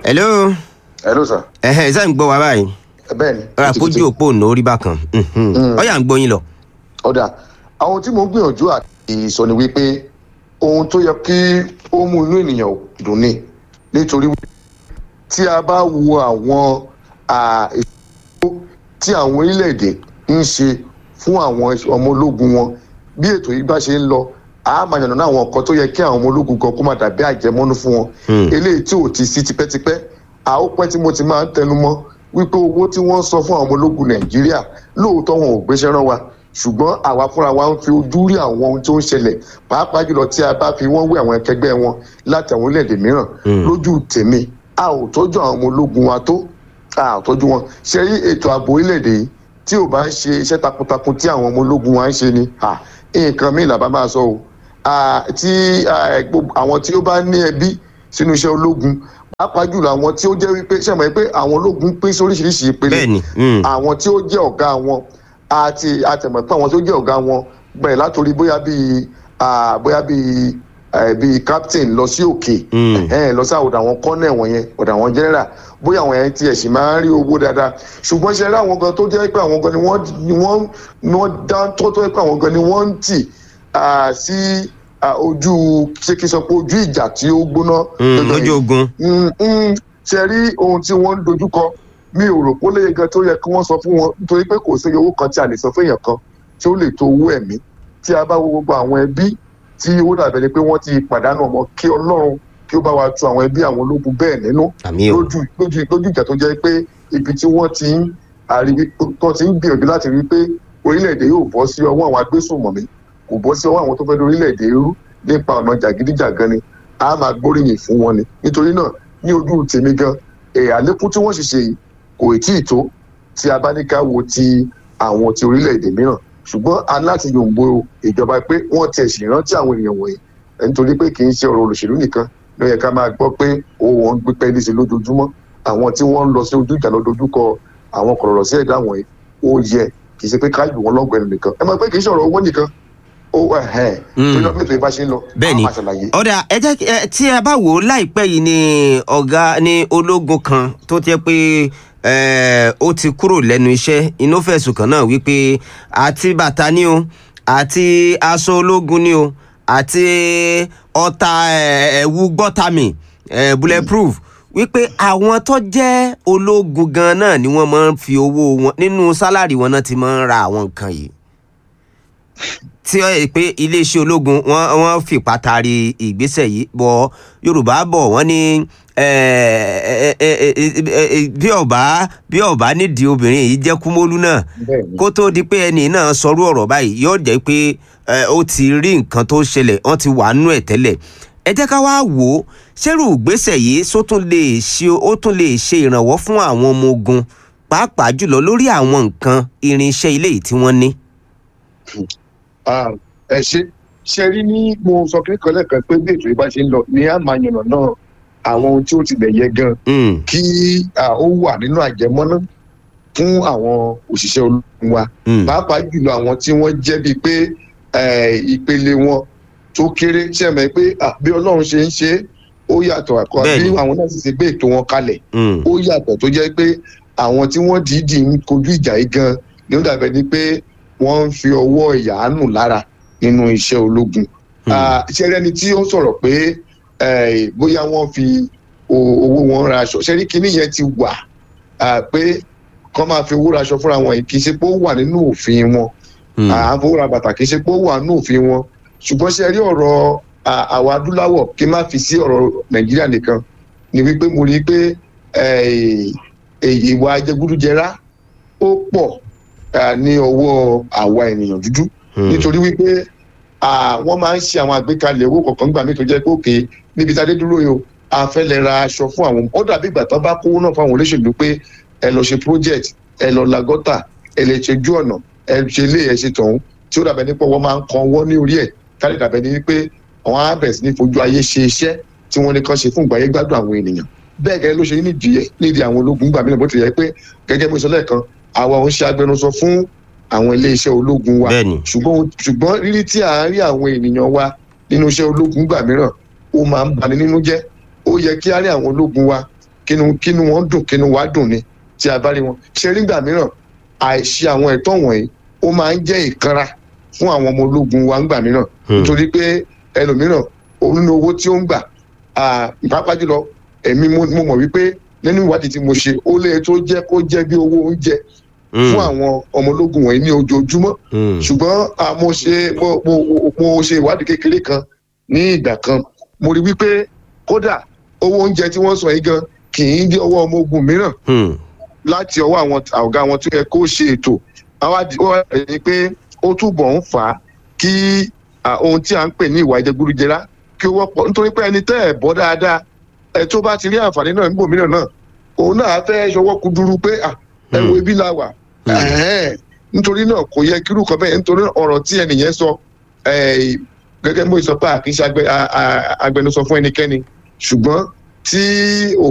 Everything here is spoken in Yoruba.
hello hello sir. ẹ̀hẹ́ ẹ̀ sáà ń gbọ́ wa báyìí bẹ́ẹ̀ ni. ọ̀rọ̀ àpójú òpó ònà orí bákan ọ̀yà ń gbọ́ yín lọ. ọ̀dà àwọn tí mo ń gbìyànjú àti sọ ni wípé ohun tó yẹ kí ó mú inú ènìyàn dùn ni nítorí tí a bá wo àwọn ètò tí àwọn orílẹ̀-èdè ń ṣe fún àwọn ọmọ ológun wọn bí ètò yìí bá ṣe ń lọ a máa yànnà àwọn nǹkan tó yẹ kí àwọn ọmọ ológun kan kó má dàbí àjẹmọ́nú fún wọn eléyìí tí ò ti sí tipẹ́tipẹ́ a ó pẹ́ tí mo ti máa ń tẹnu mọ́ wípé owó tí wọ́n ń san fún àwọn ọmọ ológun nàìjíríà lóòótọ́ wọn ò gbéṣẹ́ rán wa ṣùgbọ́n àwa fúnra wa ń fi ojú rí àwọn ohun tó ń ṣẹlẹ̀ pàápàá jùlọ tí a bá fi wọ́n wé àwọn akẹgbẹ́ wọn láti àwọn orílẹ̀-èdè mìíràn lójú tèmi a ò tọ́jú àwọn ọmọ ológun wa tó a ò tọ́jú wọn ṣe rí ètò ààbò orílẹ̀-èdè yìí tí ò bá ń ṣe iṣẹ́ takuntakun tí àwọn ọmọ ológun wa ń ṣe ni nǹkan míì làbá máa sọ o tí àwọn tí ó bá ní ẹbí sínú iṣẹ́ ológun pàápàá jùlọ àwọn tí ó jẹ́ wípé ṣe mọ̀ pé àwọn ológun pín sí oríṣiríṣi ìpele àwọn tí ó jẹ́ ọ̀gá wọn àti àtẹ̀mọ̀ pé àwọn tí ó jẹ́ ọ̀gá wọn bẹ̀rẹ̀ látòrí bóyá bíi bóyá bíi bíi captain lọ sí òkè lọ sí àwọn àwọn colonel wọ̀nyẹn ọ̀dà àwọn general bóyá àwọn yẹn tiẹ̀ sì máa ń rí owó dáadáa ṣùgbọ́n ṣe rí àwọn gan tó jẹ́ pé àwọn gan ni wọ́n ni wọ́n ni wọ́n dá tó tó pé àwọn gan ni wọ́n ń tì sí ojú ṣé kí n sọ pé ojú ìjà tí ó gbóná. lójú ogun. ṣe rí ohun tí wọ́n ń dojúkọ mi ò rò pé ó léye gan tó yẹ kí wọ́n sọ fún wọn nítorí pé kò sí owó kan tí a lè sọ fún èèyàn kan tí ó lè tó owó ẹ̀mí tí a bá wo gbogbo àwọn ẹbí tí ó dàbẹ̀ ni pé wọ́n ti pàdánù ọmọ kí ọlọ́run kí ó bá wa tu àwọn ẹbí àwọn ológun bẹ́ẹ̀ nínú lójú lójú lójú ìjà tó jẹ́ pé ibi tí wọ́n ti ń àríwí tó ti ń gbìyànjú láti rí pé orílẹ̀-èdè yóò bọ́ sí ọwọ́ àwọn agbésùnmọ̀mí kò bọ́ sí ọwọ́ àwọn tó fẹ́ lórí orílẹ̀-èdè irú nípa ọ̀nà jàgídíjàgan ni a máa gbóríyìn fún wọn ni nítorí náà ní ojú tèmi gan àlékún tí wọ́n sì ṣe yìí kò tí ì tó tí a bá ní ká wo ti àwọn ti orílẹ̀-èdè mìíràn ṣùgbọ́n aláti yòǹbo ìjọba pé wọ́n tiẹ̀ sì rántí àwọn èèyàn wọ̀nyí nítorí pé kì í ṣe ọ̀rọ̀ olóṣèlú nìkan ló yẹ ká máa gbọ́ pé owó wọn gbé pẹ́ẹ́lí sí lójoojúmọ́ àwọn tí wọ́n ń lọ sí ojú ìjà lọ dojúkọ àwọn kọ̀rọ̀rọ̀ sí ẹ̀dá wọ̀nyí ó yẹ kì í ṣe pé ká lù wọ́n lọ́gbẹ̀ẹ́ nìkan ẹ mọ̀ pé kì í ṣe ọ̀rọ̀ owó nìkan ó ẹ̀hẹ́n tó lọ́ mẹ́tò ìbá ṣe ń lọ bẹ́ẹ̀ni ọ̀dà ẹ jẹ́ tí ẹ bá wò ó láìpẹ́ yìí ni ọ̀gá ní ológun kan tó jẹ́ pé ó ti kúrò lẹ́nu iṣẹ́ inú fẹ̀sùn kan náà wípé àti bàtà ni o àti aṣọ ológun ni o àti ọta ẹ̀wù gbọ́tàmì bulletproof wípé àwọn tó jẹ́ ológun gan náà ni wọ́n máa ń fi owó wọn nínú sálárì wọn náà ti máa ń ra àwọn nǹkan yìí tí ó yẹ pé iléeṣẹ́ ológun wọ́n wọ́n fìpá taari ìgbésẹ̀ yìí bọ̀ yorùbá bọ̀ wọ́n ní bí ọba bí ọba nídìí obìnrin yìí jẹ́ kúmólú náà kó tó di pé ẹni náà sọrú ọ̀rọ̀ báyìí yóò jẹ́ pé ó ti rí nǹkan tó ṣẹlẹ̀ wọ́n ti wà nú ẹ̀ tẹ́lẹ̀ ẹ jẹ́ ká wá wò ó ṣérù ìgbésẹ̀ yìí só tún lè ṣe ó tún lè ṣe ìrànwọ́ fún àwọn ọmọ ogun pàápàá jùlọ lórí àwọn nǹkan irinṣẹ́ ilé yìí tí wọ́n ní ẹ ṣe ṣe rí ní mo sọ kékeré lẹ́ẹ̀kan pé bí ètò yìí bá ṣe ń lọ ní àmàyànnà náà àwọn ohun tí ó ti lẹ̀ yẹ gan kí ó wà nínú àjẹmọ́ná fún àwọn òṣìṣẹ́ ológun wa pàápàá jùlọ àwọn tí wọ́n jẹ́ bíi pé ìpele wọn tó kéré ṣe mọ̀ pé bí ọlọ́run ṣe ń ṣe ó yàtọ̀ àkọ́ bí àwọn náà sì ṣe gbé ètò wọn kalẹ̀ ó yàtọ̀ tó jẹ́ pé àwọn tí wọ́n dìídì ń kojú ìjà yìí gan ni ó dàbẹ̀ ni pé wọ́n ń fi ọwọ́ ìyàánù lára nínú iṣẹ́ ológun. ṣẹ́rí ẹni tí ó ń sọ̀rọ̀ pé bóyá wọ́n fi owó wọn ra aṣọ ṣẹ́rí kínní yẹn ti wà pé kọ́ máa fi owó ra aṣọ fúnra wọn kì í ṣe pé ó wà nínú òfin wọn àfọwọ́ra bàtà kì í ṣe pé ó wà nínú òfin wọn ṣùgbọ́n ṣẹ́rí ọ̀rọ̀ àwọn adúláwọ̀ kí n má fi sí ọ̀rọ̀ nàìjíríà nìkan ni wípé mo rí i pé ìwà ajẹgúdújẹrá ó pọ̀ ní ọwọ́ àwa ènìyàn dúdú nítorí wípé wọ́n máa ń ṣe àwọn àgbékalẹ̀ owó kọ̀ọ̀kan gbà mí tó jẹ́ pé òkè níbi tá a dé dúró yìí o a fẹ́ lè ra aṣọ fún àwọn ó dàbí ìgbà tó bá kówó náà fún àwọn olóṣèlú pé ẹ lọ ṣe project ẹ lọ la gọ́tà ẹ lè ṣe ojú ọ̀nà ẹ ṣe ilé ẹ ṣe tọ̀hún tí ó dàbẹ̀ nípa wọ́n máa ń kan ọwọ́ ní orí ẹ̀ kárí dàbẹ̀ ní pé àwọn á bẹ̀rẹ̀ sí ní fojú ayé ṣe iṣẹ́ tí wọ́n ní kàn ṣe fún ìgbàyé gbádùn àwọn ènìyàn bẹ́ẹ̀ gẹ́gẹ́ ló ṣe nídìí nídìí àwọn ológun gbà mí bó ti yẹ pé gẹ́gẹ́ bí sọ lẹ́ẹ̀kan àwa ò ń ṣe agbẹnusọ fún àwọn iléeṣẹ́ ológun wa ṣùgbọ́n ṣùgbọ́n rírí tí à ń rí àwọn ènìyàn wa nínú iṣẹ́ ológun gbà mìíràn ó máa ń bani nínú jẹ́ ó yẹ kí á rí àwọn ológun wa kínú kínú wọn dùn kínú wa dùn ni tí a bá rí wọn ṣe rí gbà mìíràn àìṣe àwọn ẹ̀tọ́ wọ̀nyí ó máa ń jẹ́ ìkanra fún àwọn ọmọ ológun wa ńgbà mìíràn nítorí pé ẹlòmíràn òun ní owó tí ó ń gbà pàápàá jùlọ èmi mo mọ̀ wípé nínú ìwádìí tí mo ṣe ó lé tó jẹ́ kó jẹ́ bí owó oúnjẹ fún àwọn ọmọ ológun wọ̀nyí ní ojoojúmọ́ ṣùgbọ́n mo ṣe mo ṣe ìwádìí kékeré kan ní ìgbà kan mo rí wípé kódà owó oúnjẹ tí wọ́n sọ yìí gan kì í dé ọwọ́ ọmọ ogun mìíràn láti ọwọ́ àwọn ọ̀gá wọn tó yẹ kó ṣe ètò àwọn ẹni pé ó túbọ̀ ń fà á kí ohun tí a ń pè ní ìwà ìjẹgúdújẹrá kí ó wọ́pọ̀ nítorí pé ẹni tẹ́ ẹ̀ bọ́ dáadáa ẹ tó bá ti rí àǹfààní náà níbò mìíràn náà òun náà fẹ́ ṣọwọ́ kúdúrú pé ẹ wo ibi la wà nítorí náà kò yẹ kírú kan bẹ́ẹ̀ nítorí ọ̀rọ̀ tí ẹnìyẹn sọ gẹ́gẹ́ bó sọ pé àkínṣe agbẹnusọ fún ẹnikẹ́ni ṣùgbọ́n tí